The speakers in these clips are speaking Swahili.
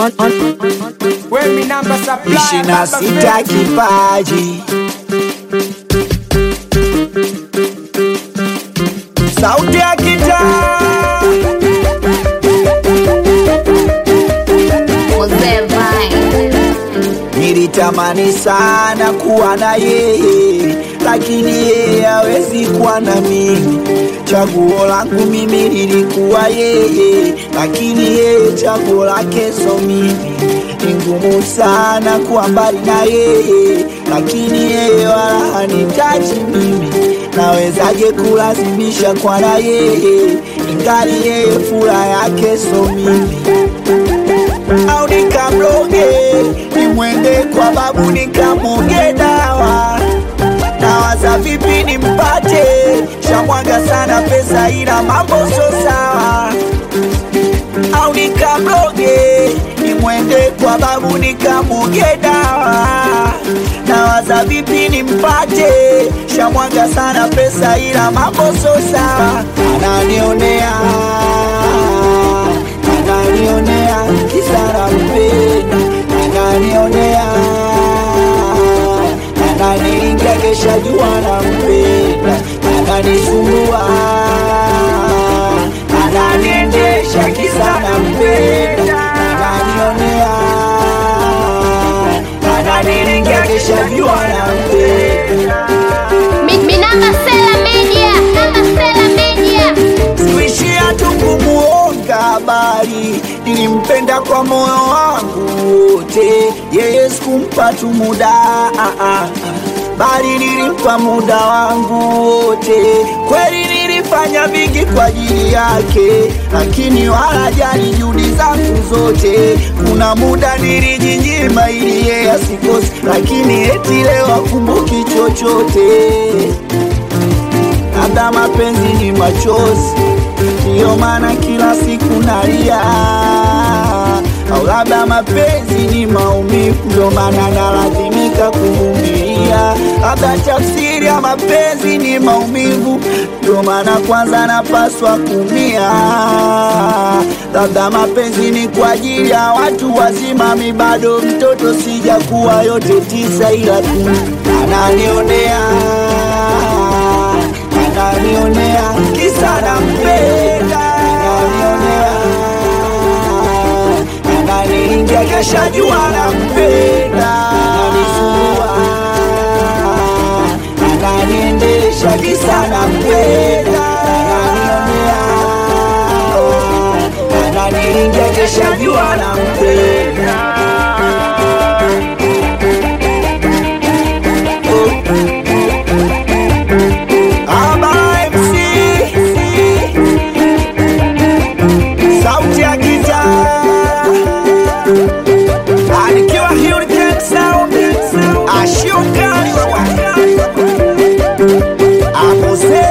When me number supply ishirini na sita kipaji sauti ya kitaa Mzee Vine. Nilitamani sana kuwa na yeye, lakini yeye hawezi kuwa na mimi. Chaguo langu mimi lilikuwa yeye, lakini yeye chaguo lake so mimi. Ni ngumu sana kuwa mbali na yeye, lakini yeye wala hanitaji mimi. Nawezaje kulazimisha kwa na yeye, ingali yeye furaha yake so mimi au nikamroge nimwende kwa babu nikamwoge dawa nawaza vipi nimpate shamwaga sana pesa ila mambo so sawa au nikamroge nimwende kwa babu nikamwoge dawa nawaza vipi nimpate shamwaga sana pesa ila mambo so sawa ananionea ananionea kisara mpenda ananionea ananiingia kesha jua na mpenda ananisumbua ananiendesha kisara mpenda ananionea ananiingia kesha jua na mpenda Mi- mi namba Sela Media. Namba Sela Media. Sikuishia tu kumuonga habari, nilimpenda kwa moyo wangu wote. Yeye sikumpa tu muda ah, ah, ah, bali nilimpa muda wangu wote. Kweli nilifanya vingi kwa ajili yake, lakini wala jali juhudi zangu zote. Kuna muda nilijinyima ili yeye asikose, lakini eti leo akumbuki chochote labda mapenzi ni machozi, ndiyo maana kila siku nalia, au labda mapenzi ni maumivu, ndio maana nalazimika kuvumilia. Labda tafsiri ya mapenzi ni maumivu, ndio maana kwanza napaswa kumia. Labda mapenzi ni kwa ajili ya watu wazima, mi bado mtoto, sijakuwa yote tisa, ila tu ananionea ananionea kisa nampenda, ananionea ananiingia kesha jua nampenda, ananisumbua ananiendesha kisa nampenda, ananionea ananiingia kesha jua nampenda. Aba MC sauti ya gitaa anikiwa Hurricane Sound ashuka amuse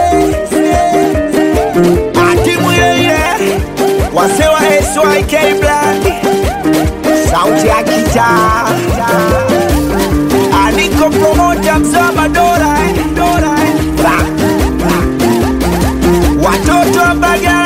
atimu yeye wase wa SYK Black sauti ya gitaa aniko promoter mzama Dora eh, Dora eh. Ra, ra. watoto wa Mbagala